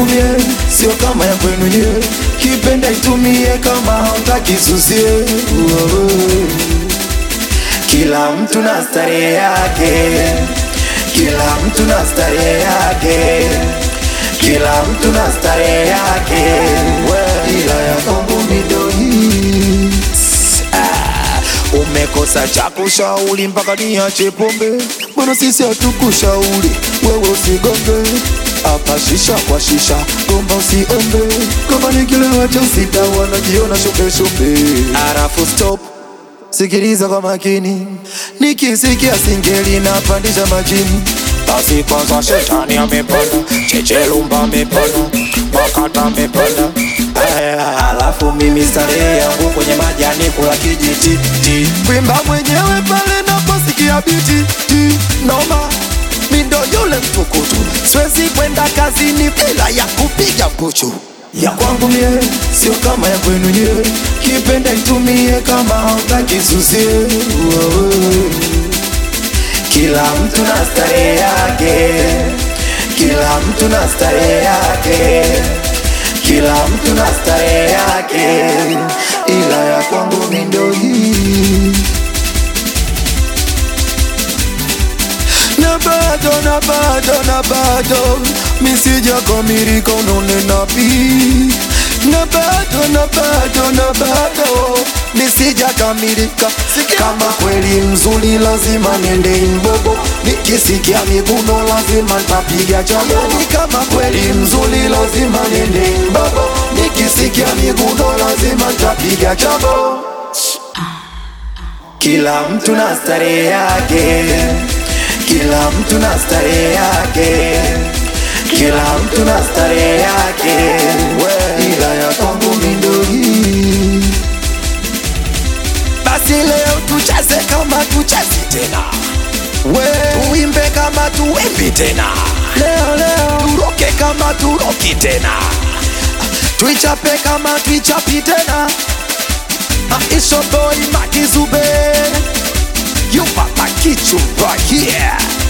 kwangu mie sio kama ya kwenu nyie, kipenda itumie kama hautaki susie. Uoe. Kila mtu na starehe yake, kila mtu na starehe yake, kila mtu na starehe yake, ila ya kwangu mido hii Ah, umekosa cha kushauri mpaka niache pombe, mbona sisi hatukushauri wewe usigonge hapa shisha kwa shisha, gomba usiombe, kama ni kilewa cha sita wanajiona shope shope, arafu stop Sikiliza kwa makini, nikisikia singeli napandisha majini. Basi kwanza shetani amepanda, chechelumba amepanda, makata amepanda. Aya, Alafu mimi starehe yangu kwenye majani kula kijiti ti. Kwimba mwenyewe pale naposikia biti ti. Noma mi ndo yule mtukutu, siwezi kwenda kazini bila ya kupiga puchu ya kwangu mie sio kama ya kwenu nyie, kipenda itumie kama hautaki susie. Uoe. Kila mtu na starehe yake, kila mtu na starehe yake, kila mtu na starehe yake, ila ya kwangu mi ndo hii na bado na bado na bado misija kamilika unanena pi na bado na bado na bado nisija kamilika kama kweli mzuri lazima niende imbogo nikisikia miguno lazima ntapiga chamoni kama kweli mzuri lazima niende imbogo nikisikia miguno lazima ntapiga chabo kila mtu na starehe yake kila mtu na starehe yake, kila mtu na starehe yake, ila ya kwangu mi ndo hii. Basi leo tucheze kama tuchezi tena, we tuimbe kama tuimbi tena, leo leo turoke kama turoki tena, tuichape kama tuichapi tena. Aisha boy Makizube You papa kichumba, yeah